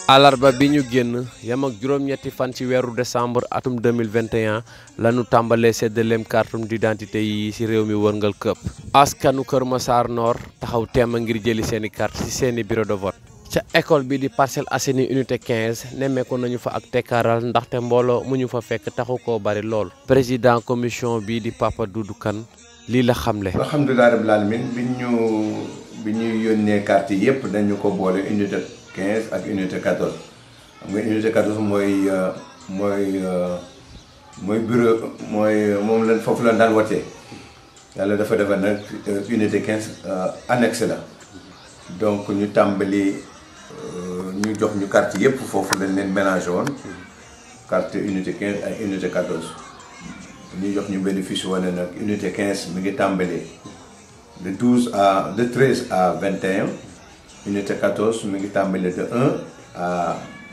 alarba bi ñu génn yam ak juróom-ñetti fan ci weeru décembre atum 2021 lañu tàmbalee séddaleem carte d'identité yi ci réew mi wërngal këpp askanu Kër Massar Nord taxaw teem a ngir jëli seeni carte ci seeni bureau de vote ca école bi di Parcelles Assainies unité 15 nemmeeku nañu fa ak tekkaaral ndaxte mbooloo mu ñu fa fekk taxu koo bari lool président commission bi di Papa Doudou Kane lii la xamle alhamdulilah rabbil alamin bi ñu bi ñuy yónnee carte yi yëpp dañu ko boole unité 15 ak unité 14 xam nga unité 14 mooy mooy mooy bureau mooy moom la foofu la daan watee yàlla dafa defar nag unité 15 annexe la donc ñu tàmbali ñu jox ñu carte yëpp foofu lañ leen mélangé woon carte unité 15 ak unité 14 ñu jox ñu benn fiche wane nag unité 15 mi ngi tàmbali de 12 à de 13 à 21 unité 14 mi ngi tàmbali de 1 à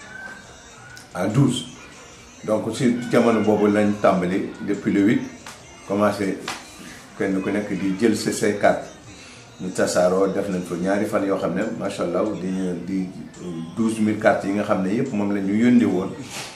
à 12 donc si jamono boobu lañ tàmbali depuis le 8 commencé kenn ku nekk di jël sa say carte ñu tasaaroo def nañ fa ñaari fan yoo xam ne macha allah di di 12000 cartes yi nga xam ne yëpp moom la ñu yónni woon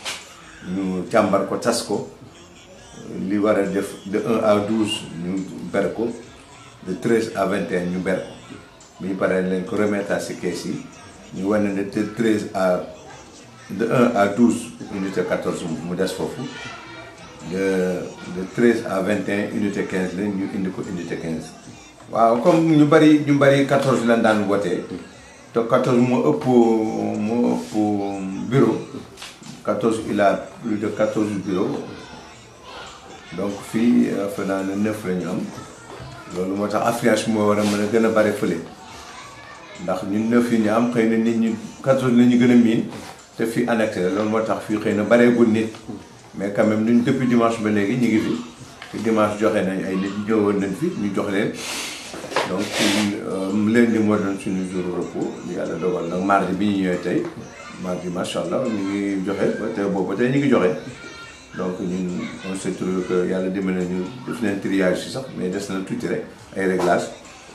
ñu càmbar ko tas ko li war a def de 1 à 12 ñu ber ko de 13 à 21 ñu ber ko bi ñu paree leen ko remettre ci kees yi ñu wane ne de 13 à de 1 à 12 unité 14 mu des foofu de de 13 à 21 unité 15 la ñu indi ko unité 15. waaw comme ñu bari ñu bari 14 lañ daan wootee te 14 moo ëpp moo ëpp bureau 14 il a plus de 14 bureaux donc fii fa naa ne 9 la ñu am loolu moo tax affluence moo war a mën a gën a bari fële ndax ñun 9 yi ñu am xëy na nit ñi 14 la ñu gën a miin te fii annexé la loolu moo tax fii xëy na bareegul nit mais quand même ñun depuis dimanche ba léegi ñu ngi fi te dimanche joxe nañ ay nit ñëwoon nañ fi ñu jox leen. donc lundi moo doon suñu jour repos yàlla dogal nag mardi bi ñu ñëwee tey mardi macha allah ñu ngi joxe ba tey boobu ba tey ñu ngi joxe donc ñun on se trouve que yàlla dimbali ñu def nañ triage si sax mais des na tuuti rek ay réglage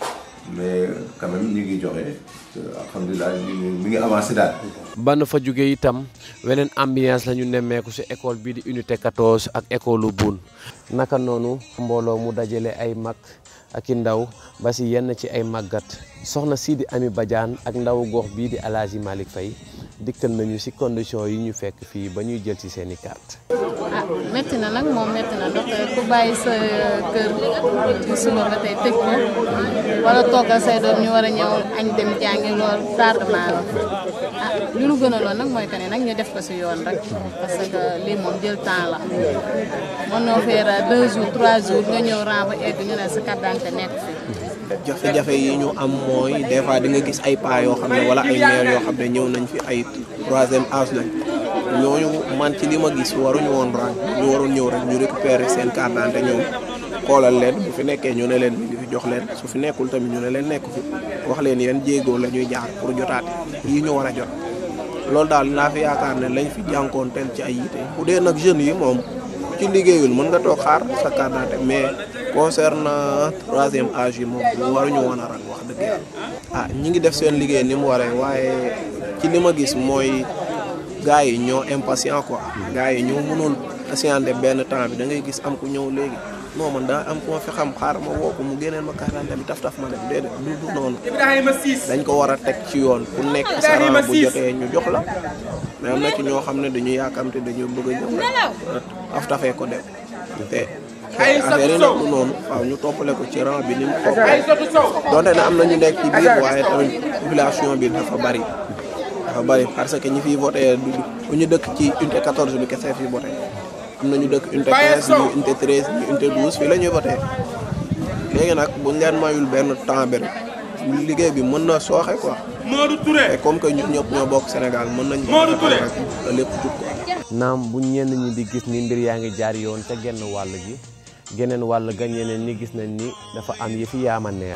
mais quand même ñu ngi joxe alhamdulilah ñu ngi mi ngi avancé daal. ba na fa jóge itam weneen ambiance la ñu nemmeeku ci école bii di unité 14 ak école Boune naka noonu mbooloo mu dajale ay mag. ak i ndaw ba si yenn ci ay màggat soxna Sidi Ami Badiane ak ndawu gox bii di El Hadji Malick Faye dikkal nañu si condition yi ñu fekk fii ba ñuy jël ci seeni carte ah métti na nag moom métti na ndax ku bàyyi sa kër ci suba ba tey tëj ko wala toggal say doom ñu war a ñëw añ dem jàngi loolu tardement la ah li nu gën a lool nag mooy que ne nag ñu def ko si yoon rek parce que lii moom jël temps la mën noo faire deux jours trois jours nga ñëw ren ba egg ñu ne sa carte d'identité nekk fi jafe-jafe yi ñu am mooy des fois di nga gis ay pas yoo xam ne wala ay maire yoo xam ne ñëw nañ fi ay troisième âge lañ ñooñu man ci li ma gis waruñu woon rang ñu waroon ñëw rek ñu récupérer seen carte d'identité ñoom xoolal leen bu fi nekkee ñu ne leen mi ngi fi jox leen su fi nekkul tamit ñu ne leen nekku fi wax leen yan jéegoo la ñuy jaar pour jotaate yi ñu war a jot loolu daal naa fi yaakaar ne lañ fi jànkoonteel ci ay yite bu dee nag jeunes yi moom ci liggéeyul mën nga toog xaar sa carte d'identité mais concernant troisième âge yi moom waruñu woon a rang wax dëgg yàlla ah ñi ngi def seen liggéey ni mu waree waaye ci li ma gis mooy gars yi ñoo impatient quoi gars yi ñoo mënul patienter benn temps bi da ngay gis am ku ñëw léegi non man daa am ku ma fi xam xaar ma woo ko mu génneel ma carte d'identité bi taf taf ma dem déedéet du du noonu dañ ko war a teg ci yoon ku nekk sa rang bu jotee ñu jox la mais am na ci ñoo xam ne dañu yaakamte dañu bëgg a ñëw rek af tafee ko dem te affaire yi nag du noonu waaw ñu toppale ko ci rang bi ni mu topp donte ne am na ñu nekk ci biir waaye tamit population bi dafa bari dafa bari parce que ñi fiy voté du ñu dëkk ci unité 14 bi kese fi voté am na ñu dëkk unité 15 ñu unité 13 ñu unité 12 fii la ñuy voté léegi nag buñ leen mayul benn temps bi rek liggéey bi mën na sooxe quoi. Modou Touré te comme que ñun ñëpp ñoo bokk Sénégal mën nañ Modou Touré rek la lépp jub quoi. naam bu ñenn ñi di gis ni mbir yaa ngi jaar yoon te genn wàll gi geneen wàll ga ñeneen ñi gis nañ ni dafa am yi fi yaama neex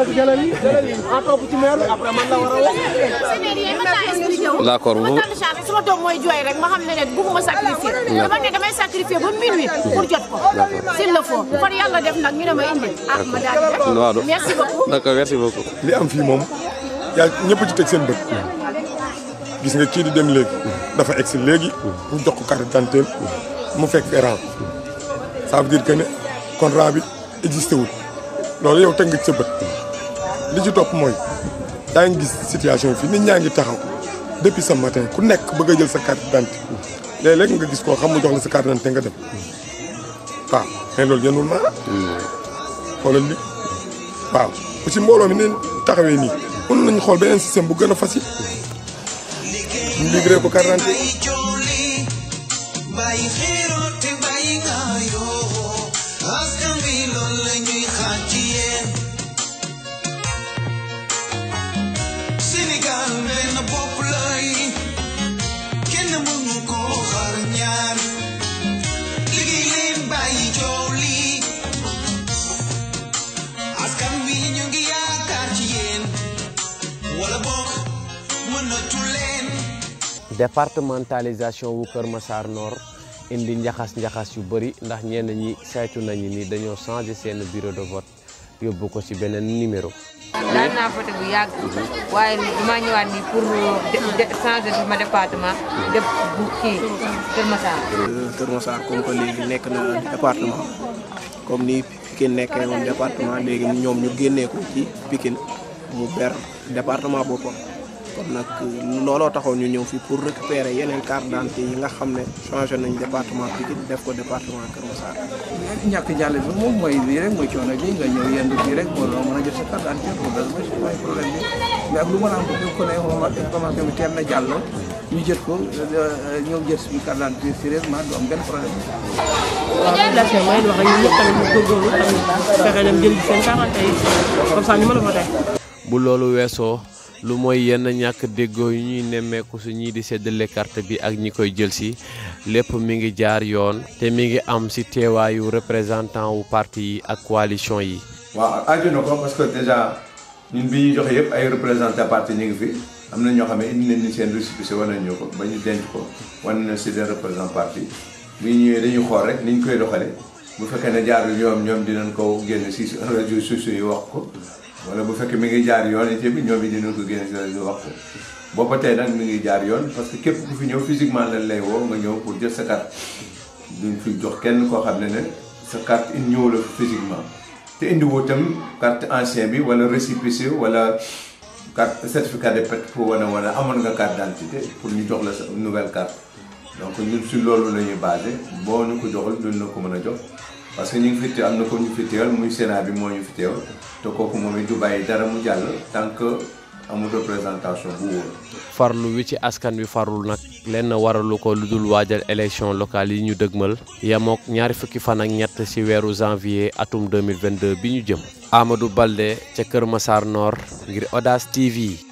d'accord bu ma doom mooy jooy rek ma xam ne ne bugguma sacrifier dama ne damay sacrifier ba minuit pour jot ko s'il le faut far yàlla def nag ñu ne ma indi ah ma daal di waaw def merci beaucoup d'accord merci beaucoup. li am fii moom yaa ñëpp ci teg seen bët gis nga kii di dem léegi dafa egsi léegi ñu jox ko carte d'identité mu fekk fi rang ça veut dire que ne kon rang bi existé wul loolu yow teg nga ci sa bët li ci topp mooy yaa ngi gis situation fii nit ñaa ngi taxaw depuis ce matin ku nekk bëgg a jël sa carte d'identité léeg-léeg nga gis koo xam mu jox la sa carte d'identité nga dem waaw mais loolu yënul maanaam xoolal li waaw aussi mbooloo mi neen taxawee nii mën nañu xool beneen système bu gën a facile ñu livré ko carte d'identité bàyyi xiiroo te bàyyi ngaayoo askan wi loolu la ñuy xaar ci yéen Sénégal benn bopp lay kenn mënu koo xar ñaar liggéey leen bàyyi coow li askan wi ñu ngi yaakaar ci yéen wala boog mënatu leen départementalisation wu Kër Massar Nord indi njaxas-njaxas yu bëri ndax ñenn ñi saytu nañu ni dañoo changé seen bureau de vote yóbbu ko ci beneen numéro. daan naa voté bu yàgg waaye damaa ñëwaat nii pour de changer sama département def bu kii Kër Massar. Kër Massar comme que léegi nekk na département comme ni Pikine nekkee woon département léegi ñoom ñu génnee ko ci Pikine mu ber département boppam kon nag looloo taxoon ñu ñëw fii pour récupérer yeneen carte d'identité yi nga xam ne changé nañ département Pikine def ko département Kër Massar. ñàkk jàll bi moom mooy lii rek mooy coono bi nga ñëw yendu fii rek moo doon mën a jot sa carte d'identité loolu mooy mooy problème bi mais ak lu mën a am bu ko ne information bi teel na jàll ñu jot ko ñëw jot suñu carte d'identité sérieusement du am benn problème waaw population mooy wax rek ñun ñëpp tamit ñu góorgóorlu tamit fexe dem jël seen carte yi comme ça ñu mën a voté bu loolu weesoo lu mooy yenn ñàkk déggoo yu ñuy nemmeeku su ñii di séddale carte bi ak ñi koy jël si lépp mi ngi jaar yoon te mi ngi am si teewaayu représentant wu parti yi ak coalition yi. waaw aju na ko parce que déjà ñun bi ñuy joxe yëpp ay représentant parti ñu ngi fi am na ñoo xam ne indi nañ ni seen récépissé wane nañu ko ba ñu denc ko wane na si des représentant parti bi ñu ñëwee dañuy xool rek ni ñu koy doxalee bu fekkee ne jaarul yoon ñoom dinañ ko génne si réseaux sociaux yi wax ko wala bu fekkee mi ngi jaar yoon it bi ñoom it dinañ ko génne si réseau wax ko booba tey nag mi ngi jaar yoon parce que képp ku fi ñëw physiquement lañ lay woo nga ñëw pour jël sa carte duñ fi jox kenn koo xam ne ne sa carte in ñëw la physiquement te indiwoo itam carte ancien bi wala récépissé wala carte certificat de pet pour wane wane amoon nga carte d'identité pour ñu jox la sa nouvelle carte donc ñun si loolu la ñuy basé boo ñu ko joxul duñ la ko mën a jox parce que ñu ngi fi te am na ko ñu fi teewal muy Sénat bi moo ñu fi teewal te kooku moom it du bàyyi dara mu jàll tant que amul représentation bu wóor. farlu wi ci askan wi farlu nag lenn waralu ko lu dul waajal élection locale yi ñu dëgmal yemook ñaari fukki fan ak ñett ci weeru janvier atum 2022 bi ñu jëm Amadou Balde ca Kër Massar Nord ngir Audace TV